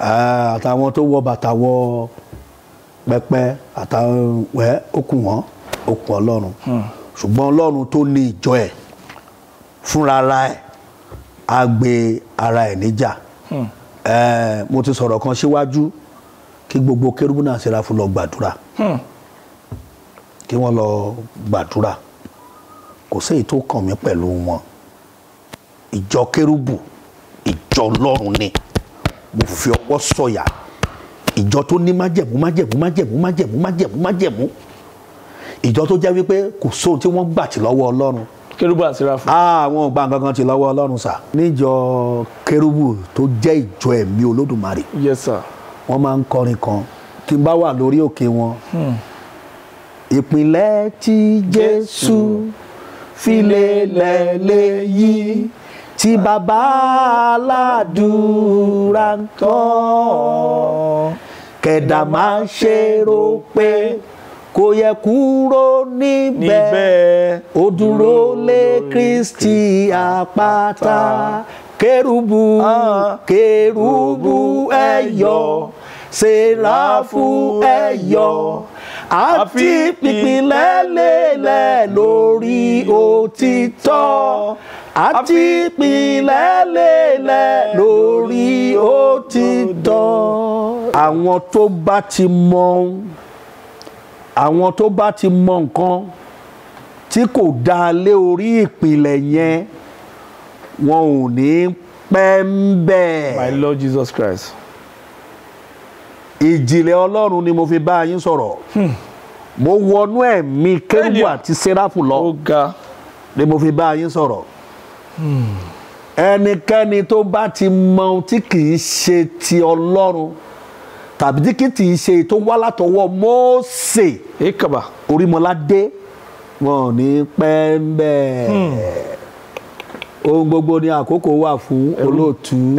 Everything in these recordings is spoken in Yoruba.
Ah, àtàwọn tó wọ bàtà wọ pẹpẹ àtàwọn wẹ okùn wọn okùn Ọlọ́run ṣùgbọ́n Ọlọ́run tó ní ìjọ ẹ̀ fúnra ara ẹ̀ á gbé ara ẹ̀ níjà Eh, mo ti sọ̀rọ̀ kan síwájú kí gbogbo kérúbù náà Séráfù lọ gbàdúrà kí wọ́n lọ gbàdúrà kò sí èyí tó kàn mí pẹ̀lú wọn ìjọ kérúbù ìjọ Ọlọ́run ni mo fi ọwọ́ sọ̀yà ìjọ tó ní májẹ̀mú májẹ̀mú májẹ̀mú májẹ̀mú májẹ̀mú májẹ̀mú ìjọ tó jẹ́ wípé kò sóhun tí wọ́n gbà tí lọ́wọ́ Ọlọ́run kérúbù àti Séráfù. àwọn ò gba nǹkan kan tí lọ́wọ́ Ọlọ́run sà níjọ kérúbù tó jẹ́ ìjọ ẹ̀mí Olódùmarè yes sir. wọ́n máa ń kọrin kan tí n bá wà lórí òkè wọn. ìpìlẹ̀ tí Jésù fi lélẹ̀ léyìí tí bàbá aládùúrà ń tọ́ kẹ̀dà máa ṣe rò pé kò yẹ kúrò níbẹ̀ níbẹ̀ ó dúró lé Kristi àpáta kérúbù Ah. kérúbù ẹ yọ̀ Séráfù ẹ yọ̀ àti pípínlẹ̀ lélẹ̀ lórí òtítọ́ àti pípínlẹ̀ lélẹ̀ lórí òtítọ́. àwọn tó bá ti mọ àwọn tó bá ti mọ nǹkan tí kò dá lé orí ìpìlẹ̀ yẹn wọn ò ní pẹ́ ń bẹ̀. my lord jesus christ. ìjìnlẹ̀ ọlọ́run ni mo fi bá yín sọ̀rọ̀ mo wọnú ẹ̀mí kérúbù Bẹ́ẹ̀ni. àti séráfù lọ ó ga ni mo fi bá yín sọ̀rọ̀ ẹnikẹ́ni tó bá ti mọ ohun tí kì í ṣe ti ọlọ́run tàbí tí kì í ṣe tó wá látọwọ́ Mósè ekaba orímọládé wọn ò ní pẹ́ ń bẹ̀ ohun gbogbo ni àkókò wà fún olóòtú.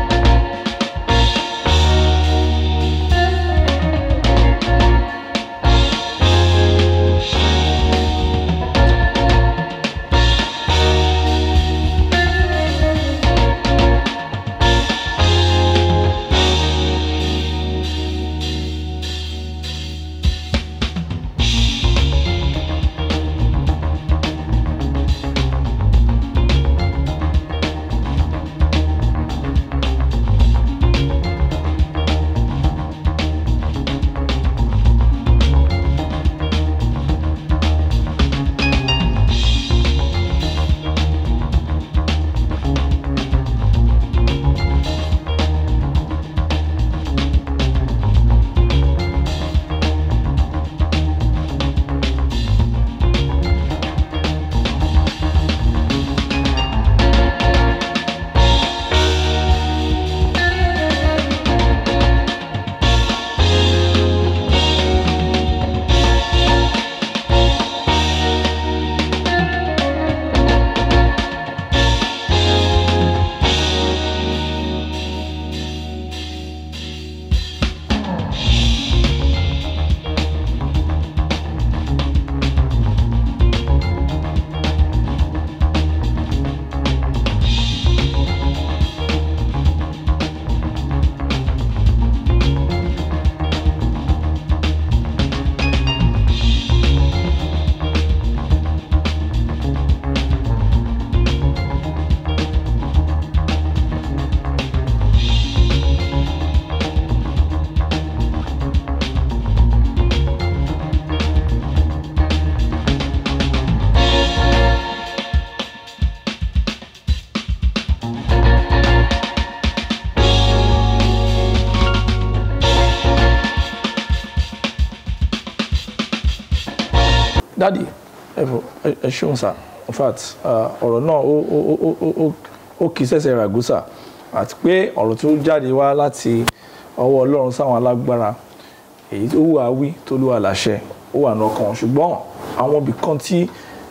dadi ẹ fọ ẹ ẹ ṣeun sá in fact ah, ọ̀rọ̀ náà ó ó ó ó ó ó ó kì í ṣẹ̀ṣẹ̀ ràgúsà àti pé ọ̀rọ̀ tó jáde wá láti ọwọ́ ọlọ́run sáwọn alágbára èyí tó wà wí tó lù wà láṣẹ ó wà lọ́kàn ṣùgbọ́n àwọn ibì kan tí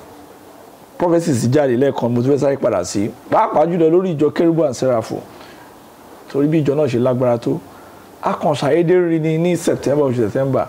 prophecies jáde lẹ́ẹ̀kan mo ti fẹ́ sáré padà sí pàápàá jùlọ lórí ìjọ kérúbù and sẹ́ráfù torí bí ìjọ náà ṣe lágbára tó a kàn ṣàyédé rí ni ní september oṣù september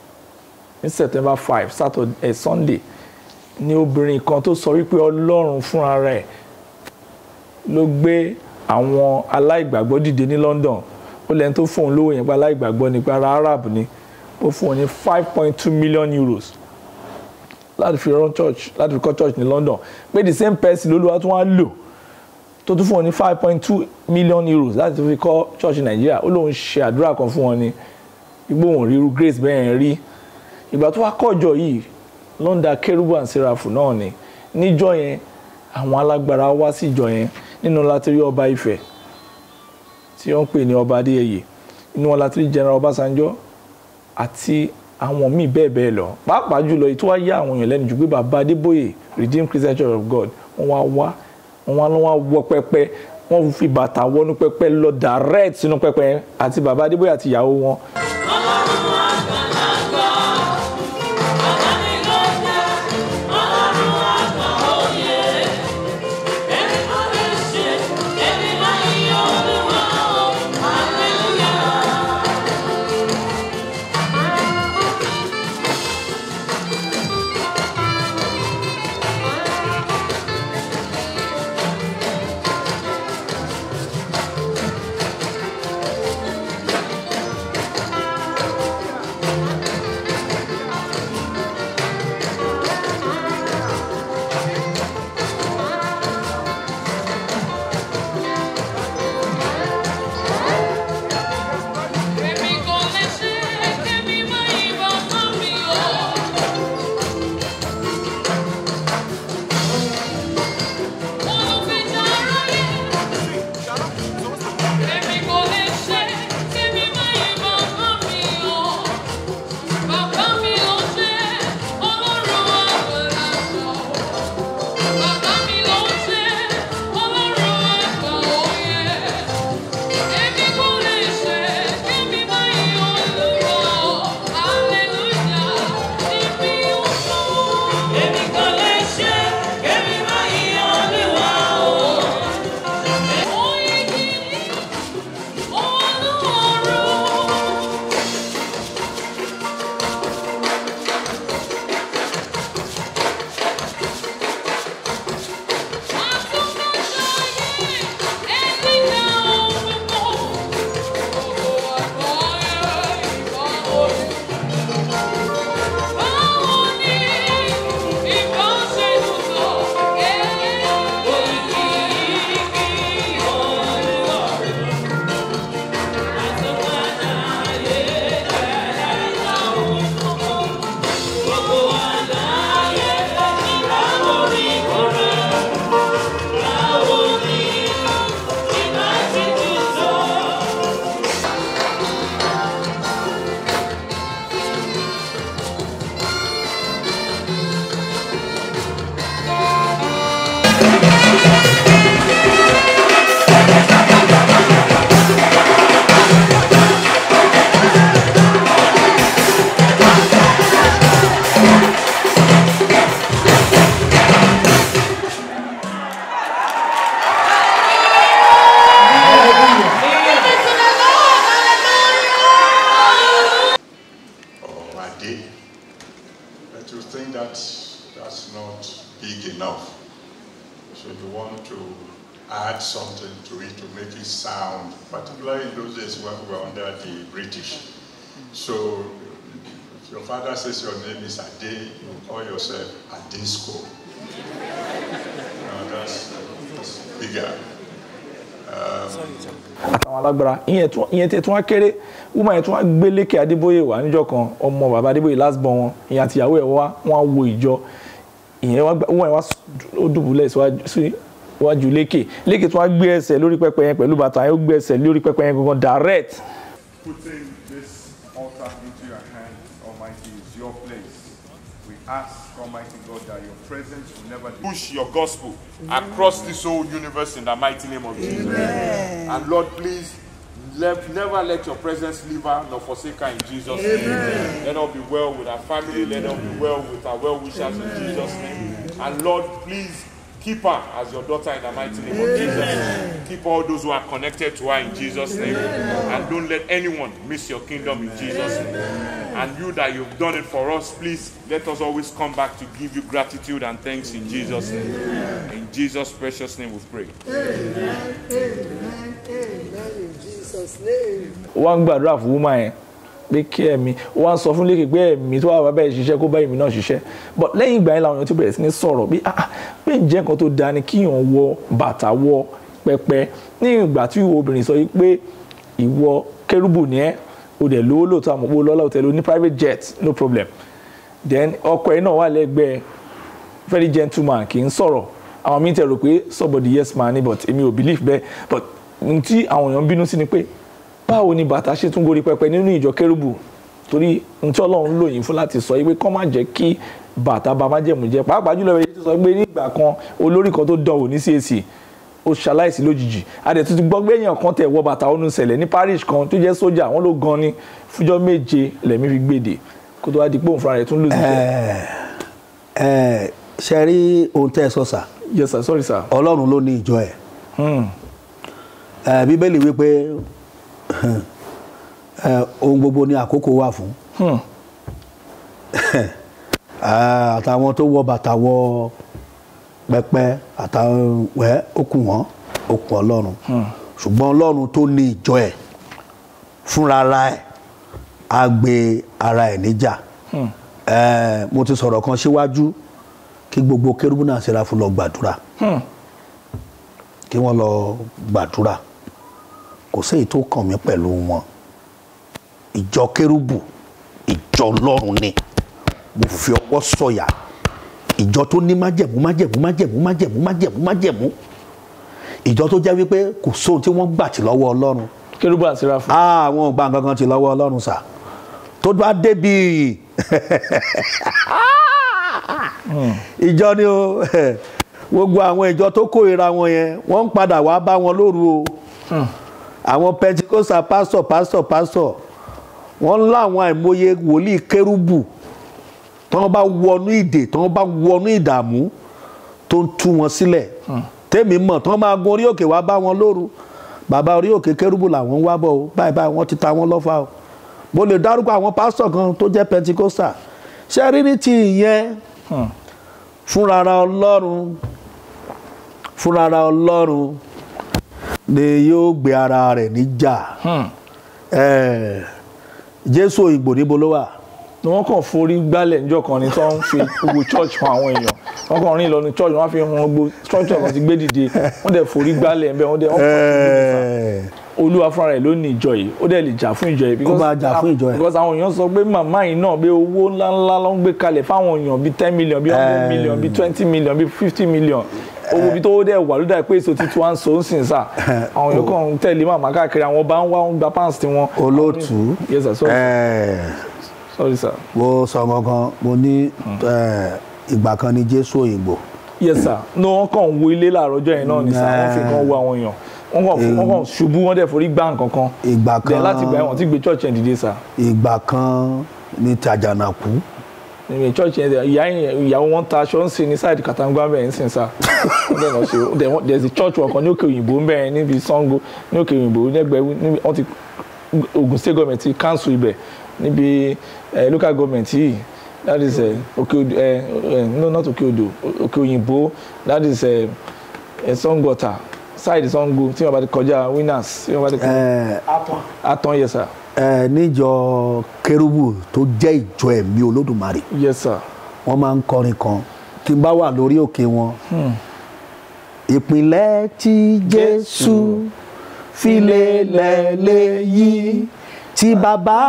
ní september five saturday eh, sunday ni obìnrin kan tó sọ wípé ọlọ́run fúnra rẹ̀ ló gbé àwọn aláìgbàgbọ́ dìde ní london ó lẹ́ni tó fún òun lówó yẹn pa aláìgbàgbọ́ nípa ara arab ni ó fún òun ní five point two million euros láti fi run church láti fi kọ́ church ní London pé the same person lolúwa tún wá lò tó tún fún wọn ní five point two million euros láti fi kọ́ church ní Nàìjíríà ó lóun ṣe àdúrà kan fún wọn ní igbó òun ríru grace bẹ́ẹ̀ yẹn rí ìgbà tó wá kọ́jọ yìí London kérúbù and serafu náà ni níjọ́ yẹn àwọn alágbára wá sí ìjọ yẹn nínú láti rí ọba Ifẹ̀ tí wọ́n ń pè ní ọba Adéyẹyè inú wọn láti rí general Ọbásanjọ́ àti àwọn míì bẹ́ẹ̀ bẹ́ẹ̀ lọ pàápàá jùlọ èyí tó wá yá àwọn èèyàn lẹ́nu jù pé bàbá Adébóyè Redeemed Christian Church of God wọ́n wá wá wọ́n wá lọ́wọ́ wọ pẹpẹ wọ́n fi bàtà wọnú pẹpẹ lọ direct sínú pẹpẹ yẹn àti bàbá Adébóyè àti ìyàwó wọn. Èmi kò lè ṣe kémi má yìnbọn fún mi o. Olùfẹ̀jà aráyé. Èmi kò lè ṣe kémi má yìnbọn fún mi o. Bàbá mi ló ṣe Ọlọ́run àgbàlagbà. Bàbá mi ló ṣe Ọlọ́run àgbà òye. Èmi kò lè ṣe kémi má yìn Olúwa o, hallelujah, níbi òkú. Èmi kò lè ṣe kémi má yìn Olúwa o. Oyin kìíní, Olúwarun. or a day, but you think that that's not big enough. So you want to add something to it to make it sound, particularly in those days when we were under the British. So if your father says your name is Ade, you call yourself Adesco. Now that's, that's bigger. àwọn alágbára ìyẹn tún ìyẹn tẹ tún wá kéré woman yẹn tún wá gbé lékè adébóyè wá níjọ́ kan ọmọ bàbá adébóyè last born wọn ìyẹn àti ìyàwó ẹ̀ wá wọn á wo ìjọ ìyẹn wá gbá- woman yẹn wá s- ó dùbúlẹ̀ síwájú síwájú lékè lékè tún wá gbé ẹsẹ̀ lórí pẹpẹ yẹn pẹ̀lú bàtà yẹn ó gbé ẹsẹ̀ lórí pẹpẹ yẹn gangan direct putting this altar into your hand, Almighty, is your place. We ask, Almighty God, that your presence will never push your gospel across this whole universe in the mighty name of Jesus. And Lord, please let, never let your presence leave her nor forsake her in Jesus' name. Let her be well with our family. Let her be well with our well wishers in Jesus' name. And Lord, please keep her as your daughter in the mighty name of Jesus. Keep all those who are connected to her in Jesus' name. And don't let anyone miss your kingdom in Jesus' name. And you that you've done it for us, please let us always come back to give you gratitude and thanks in Jesus' name. In Jesus' precious name we pray. ó wá ń gbàdúrà fún wúmà yẹn pé kí ẹ̀mí ó wá ń sọ fún lékè pé ẹ̀mí tó wà bàbá ẹ̀ ṣiṣẹ́ kó bá ẹ̀mí náà ṣiṣẹ́ but lẹ́yìn ìgbà yẹn làwọn èèyàn ti bẹ̀rẹ̀ sí ní sọ̀rọ̀ pé ah pé ǹjẹ́ nǹkan tó dáa ni kíyàn wọ bàtà wọ pẹpẹ ní ìgbà tí obìnrin sọ pé ìwọ kérúbù ni ẹ́ o dẹ̀ lówó lóòótọ́ àmọ́ owó lọ́lá òtẹ́lẹ̀ o ní private jet no problem then ọkọ ẹ̀ náà wà lẹ́gbẹ̀ẹ́ very gentleman kì í sọ̀rọ̀ àwọn mi tẹ̀ rò pé somebody yes man ni but èmi ò believe bẹ́ẹ̀ but n tí àwọn èèyàn ń bínú sí ni pé báwo ni bàtà ṣe tún gorí pẹpẹ nínú ìjọ kérúbù torí n tí ọlọ́run lò yín fún láti sọ pé kọ́ má jẹ́ kí bàtà bá má jẹ̀mú jẹ́ pàápàá jùlọ bẹ́ẹ̀ tó sọ pé nígbà kan olórí kan tó dán wò ní CAC ó ṣaláìsí lójijì adẹ̀ tuntun gbọ́ pé èèyàn kan tẹ̀ wọ bàtà ọ̀nù ṣẹlẹ̀ ní parish kan tó jẹ́ sójà wọ́n ló gan ni fújọ́ méje lẹ́mí fi gbèdè kó tó wá di pé òun fúnra rẹ̀ tún lù sí ẹ ṣe rí ohun tẹ́ ẹ sọ sà yes sir sorry sir. ọlọ́run ló ní ìjọ ẹ̀ Hmm. ẹ bíbélì wípé ẹ ohun gbogbo ní àkókò wà fún Hmm. Ah, àtàwọn tó wọ bàtà wọ pẹpẹ àtàwọn wẹ okùn wọn okùn ọlọ́run ṣùgbọ́n ọlọ́run tó ní ìjọ ẹ̀ fúnra ẹ̀ á gbé ara ẹ̀ níjà Eh, mo ti sọ̀rọ̀ kan síwájú kí gbogbo kérúbù náà ṣe ra fún lọ gbàdúrà Hmm. kí wọ́n lọ gbàdúrà kò sí èyí tó kàn mí pẹ̀lú wọn ìjọ kérúbù ìjọ ọlọ́run ni mo fi ọwọ́ sọ̀yà ìjọ tó ní májẹ̀mú májẹ̀mú májẹ̀mú májẹ̀mú májẹ̀mú májẹ̀mú ìjọ tó jẹ́ wípé kò sóhun tí wọ́n gbà tì lọ́wọ́ ọlọ́run kérúbù àti ráfù. àwọn ò gba nǹkan kan tì lọ́wọ́ ọlọ́run sà tó bá débi ìjọ ni o gbogbo àwọn ìjọ tó kórìíra wọn yẹn wọ́n ń padà wá bá wọn lóru o àwọn pentikosta pásítọ̀ pásítọ̀ pásítọ̀ wọ́n ń láwọn àìmọye wòlíì kérúbù tí wọ́n bá wọnú ìdè tí wọ́n bá wọnú ìdààmú tó ń tú wọn sílẹ̀ tèmi mọ̀ tí wọ́n máa gun orí òkè wá bá wọn lóru bàbá orí òkè kérúbù làwọn ń wá bọ̀ o báyìí báyìí wọ́n ti ta wọn lọ́fà o mo lè dárúkọ àwọn pásítọ̀ kan tó jẹ́ pentikosta ṣe rí ní ti ìyẹn fúnrara ọlọ́run fúnrara ọlọ́run ni yóò gbé ara rẹ̀ níjà Eh, jésù òyìnbó níbo ló wà ni wọ́n kàn forí gbálẹ̀ níjọ́ kan ni tó ń fi gbogbo church hàn àwọn èèyàn wọ́n kàn rìn lọ ní church wọ́n fi hàn gbogbo structure kan ti gbé dìde wọ́n dẹ̀ forí gbálẹ̀ ńbẹ̀ wọ́n dẹ̀ wọ́n kàn Eh, olúwa fúnra rẹ̀ ló ní ìjọ yìí ó dẹ̀ lè jà fún ìjọ yìí. because- máa jà fún ìjọ yìí. because àwọn èèyàn sọ pé màmá yìí náà pé owó ńláńlá ló ń gbé kalẹ̀ fáwọn èèyàn bíi ten million bíi hundred Eh. million bíi twenty million bíi fifty million owó bíi tó dẹ̀ wà ló dà pé èso títí wá ń so ń sìn sà àwọn èèyàn kàn ń tẹ̀lé màmá káàkiri àwọn bá ń wá ń gba pants tiwọn. olóòtú yes sir sorry, eh, sorry sir. mo sọ gangan mo ní eh, ìgbà kan ní jésù òyìnbó yes sir no wọn kàn ń wo ilé láàárọ̀ ọjọ́ yẹn náà ni sir wọ́n fi kàn wo àwọn èèyàn wọ́n kàn fún- wọ́n kàn ṣubú wọ́n dẹ̀ forí gbá nǹkan kan ìgbà then kan láti gbà wọ́n ti gbé church yẹn dìde sir ìgbà kan ní tàjànàkú ní church yẹn ìyá yẹn ìyàwó wọn ta aṣọ ń sin ní side katangba bẹ́ẹ̀ ń sìn sir wọ́n dẹ̀ lọ ṣe then wọ́n- there's a church wọn kan ní òkè òyìnbó ń bẹ́ẹ̀ níbi Sango ní òkè òyìnbó lẹ́gbẹ̀ẹ́ níbi wọ́n ti Ogun state government ti cancel ibẹ̀ níbi eh, local government yìí that is eh, òkè odò eh, eh, no not òkè odò òkè òyìnbó that is eh, eh, Sangota side Sango tí wọ́n bá ti kọjá winners tí wọ́n bá ti kọjá Eh, Aton yes sir eh, níjọ kérúbù tó jẹ́ ìjọ ẹ̀mí olódùmarè yes sir wọ́n máa ń kọrin kan tí n bá wà lórí òkè wọn. ìpìlẹ̀ tí jésù fi lélẹ̀ léyìí tí bàbá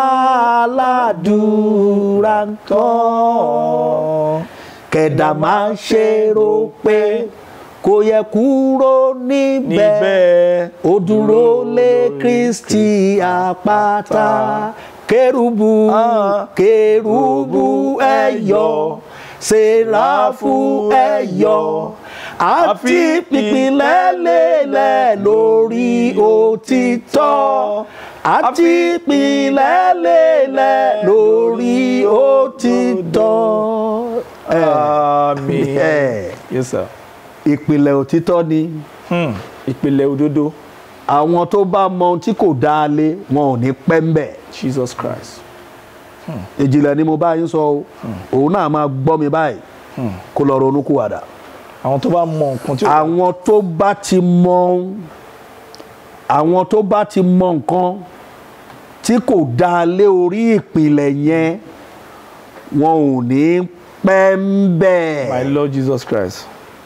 aládùúrà ń tọ́ kẹ̀dà máa ṣe rò pé kò yẹ kúrò níbẹ̀ níbẹ̀ ó dúró lé kristi àpáta kérúbù Ah. kérúbù ẹ̀yọ̀ séráfù ẹ̀yọ̀ àti pípínlẹ̀ lélẹ̀ lórí òtítọ́ àti pípínlẹ̀ lélẹ̀ lórí òtítọ́. àmín Eh, yes sir ìpìlẹ̀ òtítọ́ ni hmm. ìpìlẹ̀ òdodo àwọn tó bá mọ ohun tí kò dáa lé wọn ò ní pẹ́ ń bẹ̀. Jesus Christ ìjìnlẹ̀ ni mo bá yín sọ o òun náà máa gbọ́ mi báyìí kó lọ ronú kúwàdà àwọn tó bá mọ nǹkan tí ó àwọn tó bá ti mọ àwọn tó bá ti mọ nǹkan tí kò dá lé orí ìpìlẹ̀ yẹn wọn ò ní pẹ́ ń bẹ̀. my lord jesus christ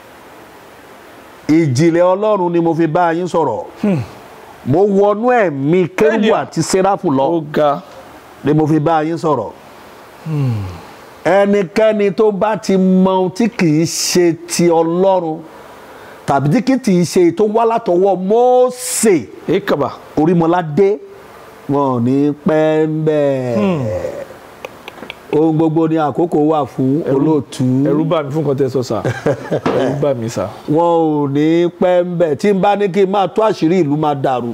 ìjìnlẹ̀ ọlọ́run ni mo fi bá yín sọ̀rọ̀ mo wọnú ẹ̀mí kérúbù Elia. àti sẹ́ráfù lọ ó ga ni mo fi bá yín sọ̀rọ̀ ẹnikẹ́ni tó bá ti mọ ohun tí kì í ṣe ti ọlọ́run tàbí tí kì í ṣe tó wá látọwọ́ Mósè ekaba orímọládé wọn ò ní pẹ́ ń bẹ̀ ohun gbogbo ni àkókò wà fún olóòtú ẹ̀rù bà mí fún nǹkan tẹ́ sọ sà ẹ̀rù bà mí sà wọn ò ní pẹ́ ń bẹ̀ tí n bá ní kí n máa tú àṣírí ìlú máa dàrú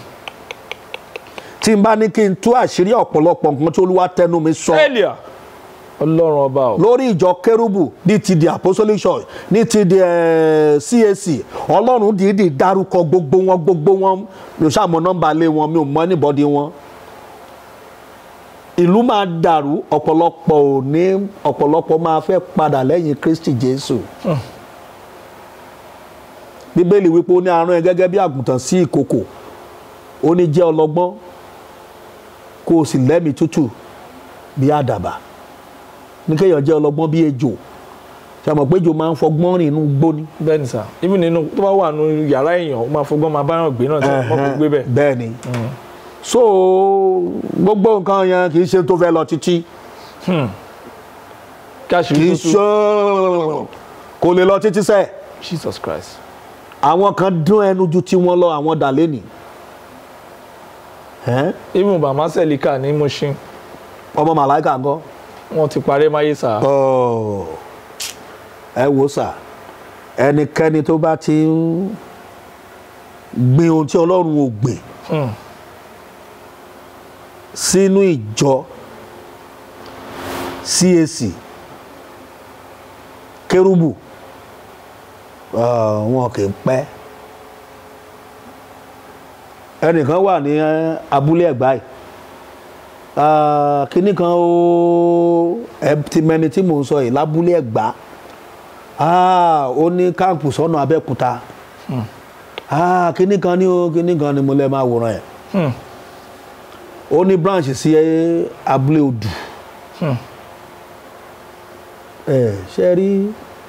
tí n bá ní kí n tú àṣírí ọ̀pọ̀lọpọ̀ nǹkan tí olúwa tẹnu mi sọ elia ọlọ́run ọba o lórí ìjọ kérúbù ní ti di apostolic church ní ti di eh, CAC ọlọ́run dìídì dárúkọ gbogbo wọn gbogbo wọn mi ò ṣàmọ nọ́mbà lé wọn mi ò mọ anybody wọn ìlú máa dàrú ọ̀pọ̀lọpọ̀ ò ní ọ̀pọ̀lọpọ̀ máa fẹ́ padà lẹ́yìn Kristi Jésù bíbélì wípé ó ní arán ẹ gẹ́gẹ́ bí àgùntàn sí ìkòkò ó ní jẹ́ ọlọ́gbọ́n kó o sì lẹ́mìí tútù bí àdàbà ní kéèyàn jẹ́ ọlọ́gbọ́n bí ejò ṣe àmọ̀ pé ejò máa ń fọgbọ́n rìn inú gbóni. bẹ́ẹ̀ ni sà ibi nínú tó bá wà nínú yàrá èèyàn ó máa fọgbọ́n máa báyọ̀ gbé náà tí wọ́n kò gbé bẹ́ẹ̀ bẹ́ẹ̀ ni so gbogbo nǹkan yẹn kì í ṣe tó fẹ́ lọ títí kí kì àṣírí í tó ṣe kò lè lọ títí sẹ́ẹ̀ jesus christ àwọn kan dún ẹnu ju tí wọ́n lọ àwọn dà lẹ́nì even bàmá sẹ́líkà ní Mushin ọmọ màláìka ńkọ́ wọ́n ti parẹ́ máyé sà Ọ̀, ẹ wò sà ẹnikẹ́ni tó bá ti ń gbin ohun tí ọlọ́run ò gbìn Hmm. sínú ìjọ CAC kérúbù ah, wọn kì í pẹ́ ẹnìkan wà ní eh, abúlé ẹ̀gbá yìí Ah, kinní kan ó ẹ ti mẹni tí mò ń sọ yìí lábúlé ẹ̀gbá Ah, ó ní káàpù sọ́nà abẹ́òkúta Ah, kinní kan ní o kinní kan ni mo lẹ́ máa wòran ẹ̀ Hmm. ó ní branch sí eh, abúlé odù Hmm. ẹ ṣe rí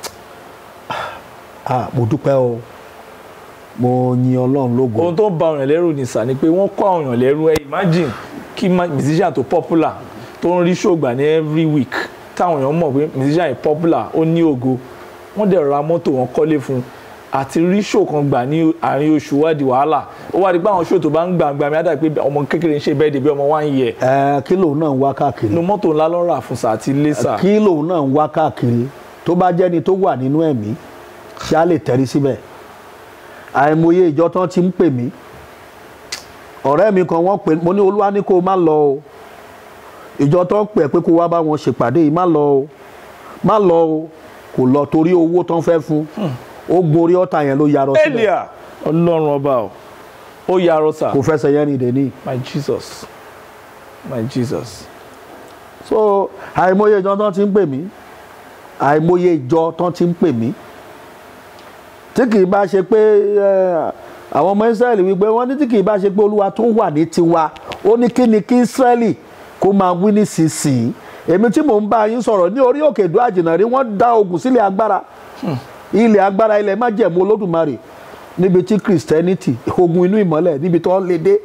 ah mo dúpẹ́ o mo yin ọlọ́run lógo ohun tó ń ba ọ̀yàn lẹ́rù ní sà ni pé wọ́n kọ́ ọ̀yàn lẹ́rù ẹ imagine kí ma- musician tó popular tó ń rí ṣògbà ní every week táwọn èèyàn mọ̀ pé musician yìí popular ó ní ògo wọ́n dẹ̀ ra mọ́tò wọn kọ́lé fún un àti rí ṣò kan gbà ní àárín oṣù wádìí wàhálà ó wá di pé àwọn ṣò tó bá ń gbà gbà mí á dà pé ọmọ kékeré ń ṣe bẹ́ẹ̀ dé bí ọmọ one year ẹ kí lòun náà ń wá káàkiri inú mọ́tò ńlá ló rà fún sà àti ilé sà kí lòun náà ń wá káàkiri tó bá jẹ́ni tó wà nínú ẹ̀mí ṣé á lè tẹ̀rí síbẹ̀ àìmọye ìjọ tán ti ń pè mí ọ̀rẹ́ mi kan wọ́n pè mo ní olúwa ní kó o má lọ o ìjọ tó ń pè ẹ́ pé kó wá bá wọn ṣèpàdé yìí má lọ o má lọ o kò lọ torí owó tán fẹ́ fún ó gorí ọ̀tá yẹn ló yarọ síbẹ̀ elia ọlọ́run ọba o ó yarọ sà kò fẹsẹ̀ yẹn ní ìdẹ́ni my jesus my jesus so àìmọye ìjọ tán ti ń pè mí àìmọye ìjọ tán ti ń pè mí tí kì í bá ṣe pé eh, àwọn ọmọ Ísírẹ́lì wípé wọ́n ní tí kì í bá ṣe pé olúwa tó wà ní tiwa ó ní kí ni kí Ísírẹ́lì kó máa wí nísinsìnyí èmi tí mò ń bá yín sọ̀rọ̀ ní orí òkè ìdó àjìnàrí wọ́n dá ogun sílẹ̀ agbára ilẹ̀ agbára ilẹ̀ májẹ̀mú olódùmarè níbi tí Christianity ogun inú ìmọ́lẹ̀ níbi tó lè dé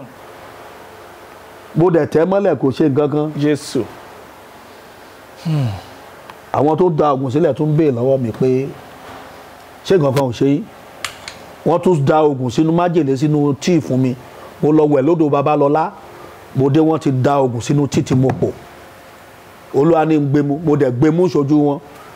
bó dẹ̀ tẹ́ mọ́lẹ̀ kò ṣe nǹkan kan jésù àwọn tó da oògùn sílẹ̀ tún béè lọ́wọ́ mi pé ṣé nǹkan kan ò ṣe yín wọ́n tún da oògùn sínú májèlé sínú tíì fún mi mo lọ wẹ̀ lódò babalọ́lá mo dé wọ́n ti da oògùn sínú tíì tí mo pò olúwa ní ń gbé mu mo dẹ̀ gbé mú ṣojú wọn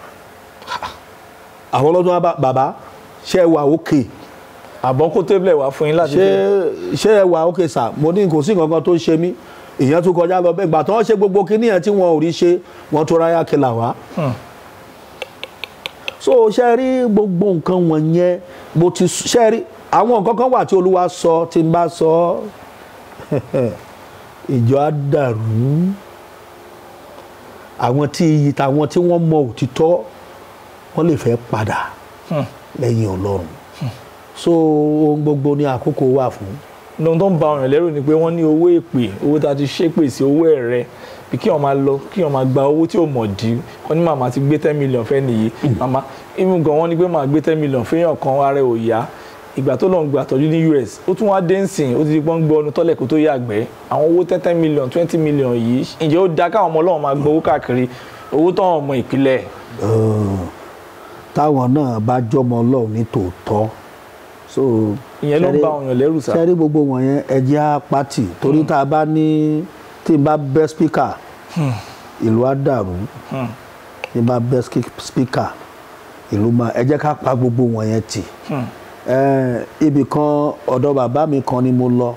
àwọn ọlọ́dún wa bá bàbá ṣé ẹ wà òkè àbọ̀ kó tébìlẹ̀ wá fún yín láti ṣé fi ṣé ẹ wà òkè sà mo ní kò sí nǹkan kan tó ń ṣe mí ìyẹn tún kọjá lọ bẹ́ẹ̀ gbà tí wọ́n ṣe gbogbo kinní yẹn tí wọn ò rí ṣe wọ́n tó ráyà kìlà wá so ṣe rí gbogbo nǹkan wọ̀nyẹn mo ti ṣe rí àwọn nǹkan kan wà tí olúwa sọ tí n bá sọ ìjọ á dàrú àwọn tí iyì tàwọn tí wọ́n mọ òtítọ́ wọ́n lè fẹ́ padà lẹ́yìn ọlọ́run so ohun gbogbo ní àkókò wà fún ohun tó ń ba ọ̀ràn lẹ́rù ni pé wọ́n ní owó èpè owó tá a ti ṣépè sí owó ẹ̀rẹ́ bí kí wọ́n máa lọ kí wọ́n máa gba owó tí ò mọ̀ dí wọ́n ní màmá ti gbé ten million fẹ́ nìyí màmá even gan wọ́n ní pé màá gbé ten million fẹ́yàn kan ara ẹ̀ ò yá ìgbà tó lọ́n gba àtọ́jú ní US ó tún wá dé nsìn ó ti di pọ́n gbọ́ ọdún tọ́lẹ̀ kó tó yàgbẹ́ àwọn owó ten ten million twenty million yìí ǹjẹ́ ó dáa káwọn ọmọ ọlọ́run máa gbowó káàkiri owó tó hàn ọmọ ìpìlẹ̀ táwọn náà bá jọmọ ọlọ́run ní tòótọ́ so ìyẹn ló ń ṣẹ́rí- ba ọ̀yàn lẹ́rù sá ṣẹ́rí gbogbo wọ̀nyẹn ẹjẹ́ á pátì torí tá a bá ní tí n bá bẹ́ spíkà ìlú á dàrú tí n bá bẹ́ spíkà ìlú máa ẹ jẹ́ ká pa gbogbo wọ̀nyẹn tì Eh, ibì kan ọ̀dọ̀ bàbá mi kan ni mo lọ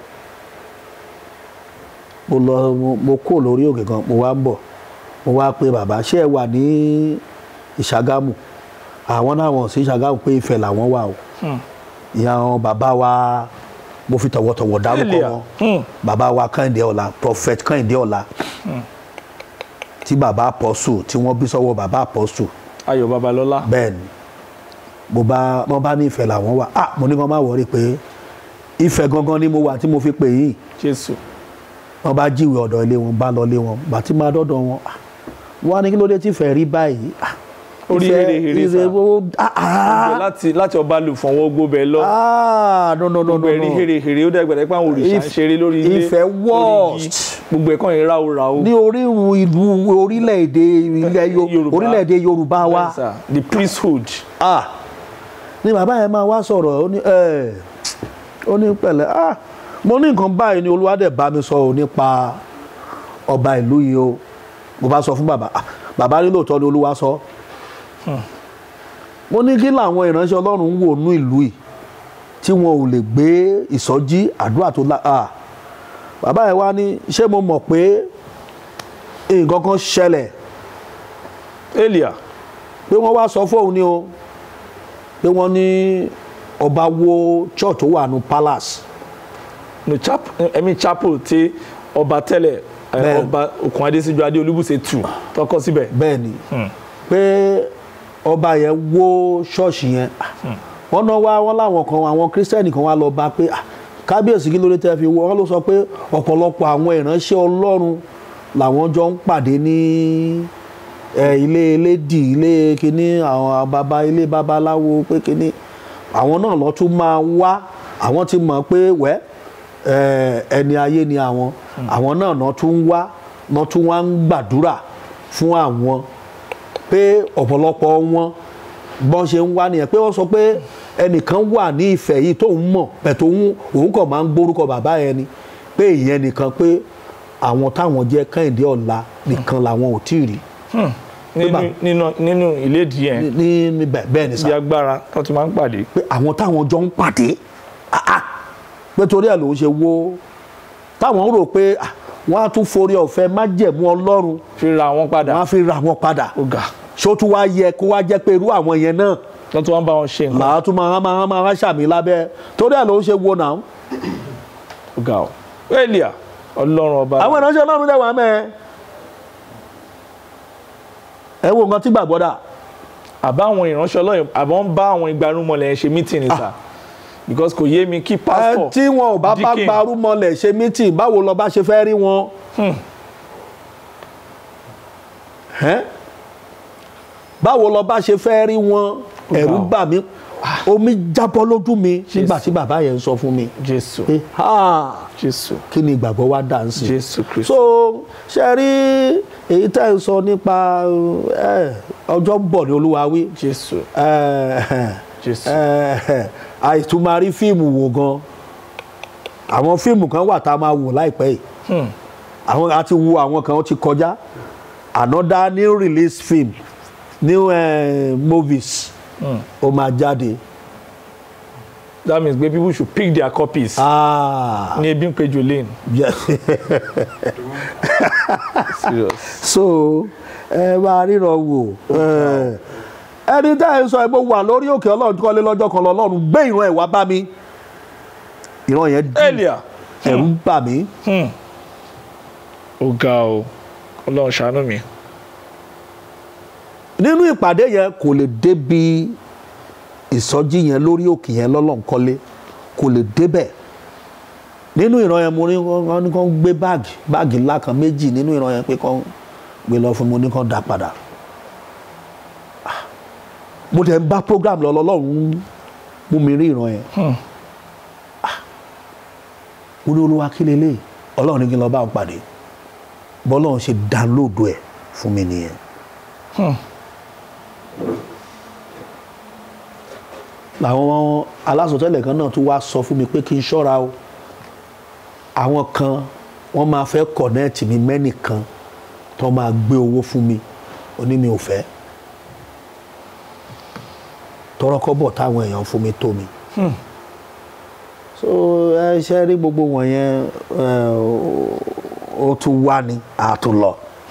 mo lọ mo- mo kó lórí òkè kan mo wá ń bọ̀ mo wá pé bàbá ṣé ẹ wà ní ìṣàgámù àwọn náà wọ̀n sí ìṣàgámù pé ìfẹ́ làwọn wà o ìyá àwọn bàbá wa mo fi tọ̀wọ̀tọ̀wọ̀ dárúkọ Elia. wọn Hmm. bàbá wa kẹ́hìndé ọ̀la prophet kẹ́hìndé ọ̀la tí bàbá apọ́sù tí wọ́n bí sọ́wọ́ bàbá apọ́sù Ayọ̀ Babalọ́lá bẹ́ẹ̀ ni mo bá wọ́n bá ní ìfẹ́ làwọn wà ah mo ní kàn má wọrí pé ìfẹ́ gangan ni mo wà tí mo fi pè yín Jésù wọ́n bá jíwèé ọ̀dọ̀ ilé wọn bá lọ ilé wọn bàtí máa dọ́dọ̀ wọn ah, wọ́n á ní kí ló dé tí ìfẹ́ rí báyìí ah, Orí ìfẹ́- hérehère sá. ìfẹ́ ó- ah, ah, Gbogbo láti láti ọba lù fún ọwọ́ gbóbẹ lọ ah no no no no gbogbo ẹ̀rí no hérehère ó dẹ́gbẹ̀rẹ́ pé àwọn òrìṣà ń If- ṣeré lórí ilé ìfẹ́ lórí igi. worst. gbogbo ẹ̀kọ́ yẹn ráúráú ní orírun ìlú orílẹ̀-èdè ilẹ̀ Yo- Yorùbá. orílẹ̀-èdè Yorùbá wa Bẹ́ẹ̀ sà, the priesthood ah ní bàbá yẹn máa wá sọ̀rọ̀ ó ní ẹ̀ ó ní pẹ̀lẹ́ ah mo ní nǹkan báyìí ni olúwadẹ̀ bá mi sọ ọ́ nípa ọba ìlú yìí o mo bá sọ fún bàbá ah bàbá ní lóòótọ́ ni olúwa sọ mo ní kí làwọn ìránṣẹ́ ọlọ́run ń wò nú ìlú yìí tí wọn ò lè gbé ìsọjí àdúrà tó la ah bàbá yẹn wá ní ṣé mo mọ̀ pé nǹkan kan ṣẹlẹ̀ Elia pé wọ́n wá sọ fóun ni o pé wọ́n ní ọba wo church tó wà ní palace no chap ẹ̀mí chapel tí ọba tẹ́lẹ̀ ẹ̀, Bẹ́ẹ̀. ọba Òkun Adésíjú Adé Olúbùṣe tù tọkọ síbẹ̀ bẹ́ẹ̀ ni pé ọba yẹn wó ṣọ́ọ̀ṣì yẹn wọ́n náà wá wọ́n láwọn kan àwọn kírísítẹ́nì kan wá lọ bá pé "Ah, kábíyèsí kí ló dé tẹ́ fi wọ́ wọ́n ló sọ pé ọ̀pọ̀lọpọ̀ àwọn ìránṣẹ́ ọlọ́run làwọn jọ ń pàdé ní ẹ, ilé elédì ilé kínní àwọn baba ilé babaláwo pé kínní àwọn náà lọ tún máa wá àwọn ti mọ̀ pé wẹ́ ẹ, ẹni ayé ni àwọn àwọn náà náà tún wá náà tún wá ń gbàdúrà fún àwọn pé ọ̀pọ̀lọpọ̀ wọn bọ́n ṣe ń wá nìyẹn pé wọ́n sọ pé ẹnìkan wà ní ìfẹ́ yìí tóun mọ̀ pẹ̀tù òun òun kàn máa ń gbórúkọ bàbá yẹn ni pé ìyẹn nìkan pé àwọn táwọn jẹ́ kẹ́hìndé ọ̀la nìkan làwọn ò tí ì rí nínú bá- nínú nínú ìlédìí yẹn ní ní bẹ́ẹ̀ bẹ́ẹ̀ ni bí sá agbára tó ti máa ń pàdé pé àwọn táwọn jọ ń pàdé ah, ah, pé torí ẹ̀ ló ń ṣe wó táwọn rò pé ah, wọ́n á tún forí ọ̀fẹ́ májẹ̀mú ọlọ́run fi ra wọn padà wọ́n á fi ra wọn padà ó ga ṣó tún wá yẹ kó wá jẹ́ pé irú àwọn yẹn náà tó tún wá ń bá wọn ṣe nǹkan làá tún máa máa máa máa ṣàmì lábẹ́ torí ẹ̀ ló ń ṣe wo náà. ó ga ọ Elia Ọlọ́run ọba àwọn ìránṣẹ́ ọlọ́run dẹ̀ wà mẹ́ ẹ wo nǹkan tí gbàgbọ́ dà àbá àwọn ìránṣẹ́ Ọlọ́run àbọ̀ ń bá àwọn ìgbarumọlẹ̀ ṣe mítìnì sà because kò yé mi kí ẹ pásítọ̀ tí wọn ò bá bá deacon, gbarú mọ́lẹ̀ ṣe mítìn báwo lọ bá ṣe fẹ́ rí wọn. Ẹ́? báwo lọ bá ṣe fẹ́ rí wọn ẹ̀rù bà mí omi jábọ́ lójú mi nígbà tí bàbá yẹn ń sọ fún mi Jésù pé "Ha, Jésù kí ni ìgbàgbọ́ wa dà ń sìn. Jésù Kristu so ṣe rí èyí tẹ́ ń sọ nípa ẹ, ọjọ́ ń bọ̀ ní olúwa wí Jésù ẹ, Jésù ẹ, àìtúmọ̀ rí fíìmù wò gan àwọn fíìmù kan wà tá a máa wò láìpẹ́ yìí Hmm. àwọn àti wo àwọn kan ó ti kọjá another new release film new uh, movies ó máa jáde that means pé people should pick their copies ah ní ebi ń pe Jolene yes. serious so ẹ máa ríran wò ẹ, ẹni tá ẹ sọ ẹ mo wà lórí òkè ọlọ́run kọ́lé lọ́jọ́ kan lọ́lọ́run gbé ìran ẹ̀ wá bá mi ìran yẹn dì Elia ẹ̀rù ń bà mí ó ga o Ọlọ́run ṣàánú mi nínú ìpàdé yẹn kò lè débi ìsọjí yẹn lórí òkè yẹn lọ́lọ́nkọ́lé kò lè débẹ̀ nínú ìran yẹn mo ní wọ́n ní kàn gbé báàgì báàgì ńlá kan méjì nínú ìran yẹn pé kàn gbé lọ fún mi mo ní kàn dá padà Ah, mo dẹ̀ ń bá program lọ lọ́lọ́run mú mi rí ìran yẹn Ah, mo ní olúwa kí lélẹ̀ ọlọ́run ní kí n lọ bá òun pàdé bọ́lọ́run ṣe download ẹ̀ fún mi nìyẹn. làwọn alásọtẹ́lẹ̀ kan náà tún wá sọ fún mi pé kí n ṣọ́ra o àwọn kan wọ́n máa fẹ́ kọ̀nẹ́ẹ̀tì mi mẹ́nìkan tó máa gbé owó fún mi ó ní mi ò fẹ́ tọrọkọ́bọ̀ táwọn èèyàn fún mi tó mi so ẹ ṣe rí gbogbo wọ̀nyẹn ẹ, ó tún wá ní àtúnlọ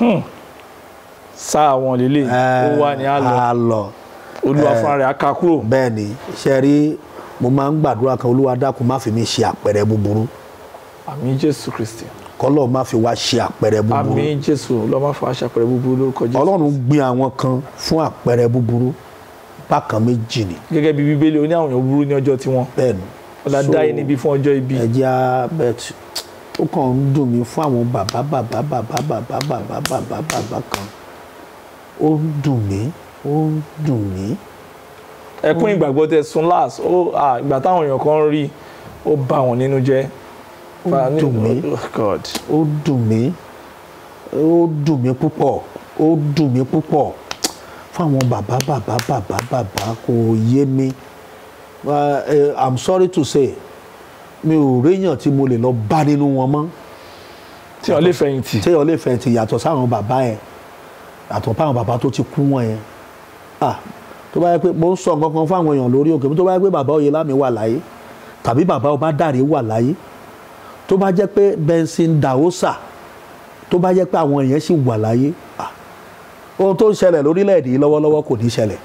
sáà wọn lélẹ̀ ó wà ní àlọ́ a lọ olúwa ẹ, fúnra rẹ̀ á ká kúrò bẹ́ẹ̀ ni ṣe rí mo máa ń gbàdúrà kan olúwa dákun má fi mi ṣe àpẹẹrẹ búburú àmì jésù kristi kọ́lọ́ má fi wá ṣe àpẹẹrẹ búburú àmì jésù lọ́mọ fún aṣàpẹrẹ búburú lórúkọ jésù ọlọ́run gbin àwọn kan fún àpẹẹrẹ búburú bákan méjì ni gẹ́gẹ́ bí bíbélì ó ní àwọn èèyàn burú ní ọjọ́ tiwọn bẹ́ẹ̀ ni ọ̀dà So, dá yín níbi fún ọjọ́ ibi ẹ̀jẹ̀ abẹ́t ó kàn ń dùn mí fún àwọn bàbá bàbá bàbá bàbá bàbá bàbá bàbá kan ó ń dùn mí ó ń dùn mí ẹkún ìgbàgbọ́ tẹ sun last ó à, ìgbà táwọn èèyàn kan rí ó bà wọ́n nínú jẹ́ Ó Fa- ní- dùn mí. Oh, God ó dùn mí ó dùn mí púpọ̀ ó dùn mí púpọ̀ fáwọn bàbá bàbá bàbá bàbá kò yé mi Uh, eh, i'm sorry to say mi ò réyàn tí mo lè lọ bá nínú wọn mọ́ tí wọ́n lè fẹ̀yìntì téèyàn lè fẹ̀yìntì yàtọ̀ sáwọn bàbá yẹn yàtọ̀ fáwọn bàbá tó ti kú wọn yẹn ah tó bá yẹ pé mo ń sọ nǹkan kan fáwọn èèyàn lórí òkè tó bá yẹ pé bàbá Oyèlámì wà láyé tàbí bàbá Ọbádàrẹ wà láyé tó bá jẹ́ pé Benson Daosa tó bá jẹ́ pé àwọn èèyàn sì wà láyé ah ohun tó ń ṣẹlẹ̀ lórílẹ̀‐èdè yìí lọ́wọ́lọ́wọ́ kò ní ṣẹlẹ̀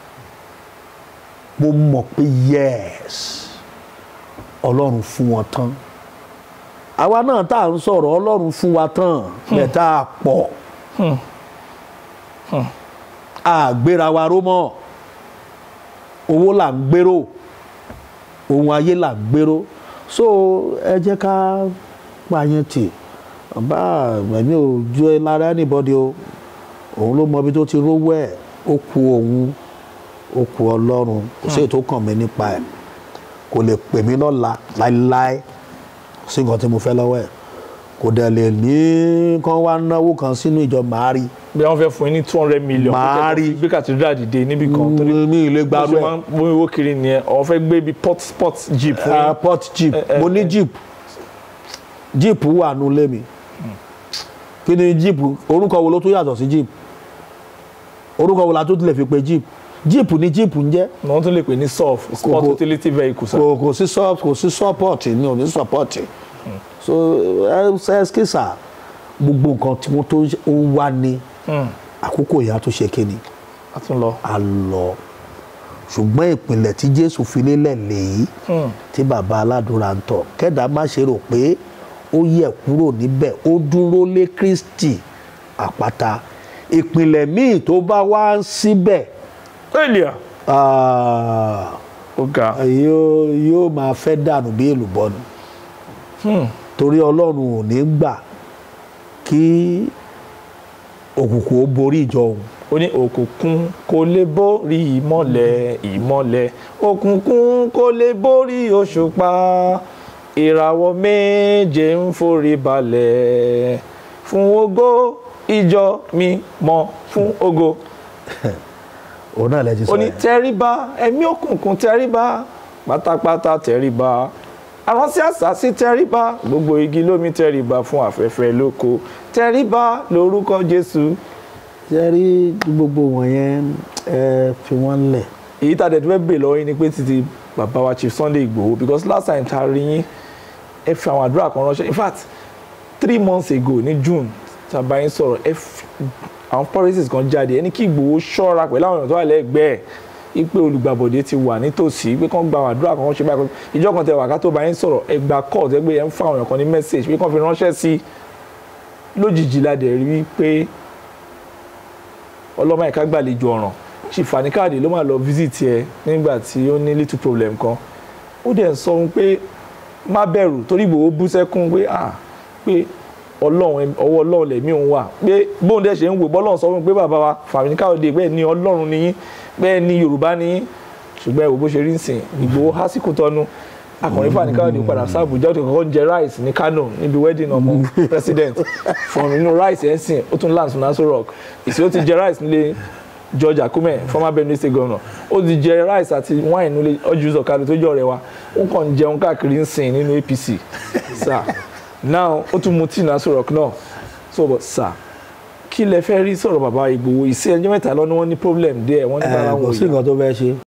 mo mọ̀ pé yes ọlọ́run fún wọn tán àwa náà tá à ń sọ̀rọ̀ ọlọ́run fún wa tán bẹ́ẹ̀ tá a pọ̀ a gbéra wa ró mọ́ owó là ń gbèrò ohun ayé là ń gbèrò so ẹ jẹ́ ká pààyàn tì bá ẹ̀mí ò ju ẹ lára anybody o òun ló mọ ibi tó ti rówó ẹ̀ ó ku òun ó ku ọlọ́run kò sí èyí tó kàn mí nípa ẹ̀ kò lè pè mí lọ́la láéláé kò sí nǹkan tí mo fẹ́ lọ́wọ́ ẹ̀ kò dẹ̀ lè ní kán wá náwó kan sínú ìjọ màá rí bí wọ́n fẹ́ fún yín ní two hundred million Màá rí. gbé kàtúndà dìde níbì kan torí mi ì lè bó gbarú ṣe ẹ̀ máa ń mú owó kiri nìyẹn àwọn fẹ́ gbé bí port sport jeep fún Ah, yín port jeep Eh, eh, mo ní eh. jeep jeep wà nù lé mi kí ni jeep orúkọ wo ló tún yàtọ̀ sí jeep orúkọ wo la tó tilẹ̀ fi pe jeep jeep ni jeep ń jẹ́ ni wọ́n tún lè pè ní surf sport kò- utility vehicle sir. kò kò sí sọ kò sí support ni ò ní support so ẹ ẹ skisa gbogbo nǹkan tí wọ́n tó ń wá ní àkókò ìyá tó ṣe kíni a tún lọ. a lọ ṣùgbọ́n ìpìlẹ̀ tí jésù fi lélẹ̀ lèyí tí bàbá aládùúrà ń tọ̀ kẹ́dà má ṣe rò pé ó yẹ kúrò níbẹ̀ ó dúró lé kristi àpáta ìpìlẹ̀ míì tó bá wá síbẹ̀ elia ah, ó ga yóò yóò máa fẹ́ dànù bí èlùbọ́ ni torí ọlọ́run ò ní gbà kí òkùnkùn ó borí ìjọ òun ó ní òkùnkùn kò lè borí ìmọ́lẹ̀ ìmọ́lẹ̀ òkùnkùn kò lè borí òṣùpá ìràwọ̀ méje ń forí balẹ̀ fún ògo ìjọ mi mọ́ fún ògo òun náà lẹ́jọ́ sọ ó ní yẹn. tẹríba ẹ̀mí òkùnkùn tẹríba pátápátá tẹríba àránsí àsásí tẹríba gbogbo igi lómi tẹríba fún afẹ́fẹ́ lóko tẹríba lórúkọ jésù ṣe rí gbogbo wọ̀nyẹn ẹ fi wọ́n lẹ̀ èyí tá a dẹ̀ tó fẹ́ bè lọ́wọ́ yín ni pé títí bàbá wa chief sunday igbòho because last time tá a rí yín ẹ fi àwọn àdúrà kan ránṣẹ́ in fact three months ago ní june tá a bá yín sọ̀rọ̀ ẹ fi àwọn policies kan jáde ẹni kí igbòho ṣọ́ra pẹ̀lú àwọn èèyàn tó wà lẹ́gbẹ̀ẹ́ ipe olùgbàbọ̀dé ti wà nítòsí pé kán gba àwọn àdúrà kan ránṣẹ́ báyìí ìjọ kan tẹ wà ká tó bá yín sọ̀rọ̀ ẹ gba call tẹ gbé yẹn ń fún àwọn èèyàn kan ní message pé kán fi ránṣẹ́ sí lójijì la dẹ̀ rí pé ọlọ́mọ ẹ̀ka gbàlejò ọ̀ràn chief Fani Káyọ̀dé ló máa lọ visit ẹ nígbà tí ó ní little problem kan ó dẹ̀ ń sọ fún pé má bẹ̀rù torí Ìgbòho bú sẹ́kún pé ah pé ọlọ́run ọwọ́ ọlọ́run lẹ̀mí òun wà pé bóun dẹ̀ ṣe ń wò bọ́lọ́run sọ fún mi pé bàbá wa Fani Káyọ̀dé bẹ́ẹ̀ ni ọlọ́run ni yín bẹ́ẹ̀ ni Yorùbá ni yín ṣùgbọ́n ẹ wò bó ṣe rí nsìn Ìgbòho hásìkò tọ́nu akọrin Fani Káyọ̀dé padà sí Àbújá ó ti kọ́kọ́ jẹ rice ní Kano níbi wedding ọmọ president from inú rice ẹ̀ ń sìn ó tún land sunaso rock ìsìn ó ti jẹ rice nílé George Akume former Benue state governor ó ti jẹ rice àti wine nílé ọjọ́ ìzọ̀kadì tó jọ rẹ̀ wa ó kàn ń jẹun káàkiri ń sìn nínú APC sir now ó tún mu tí naso rock náà so but sir kí lẹ fẹ́ rí sọ̀rọ̀ bàbá Ìgbòho ìsìn ẹjọ́ mẹ́ta lọ́nà wọn ní problem díẹ̀ wọ́n ní bàbá ẹ wọn kò ò sí yá nǹkan tó fẹ́ ṣe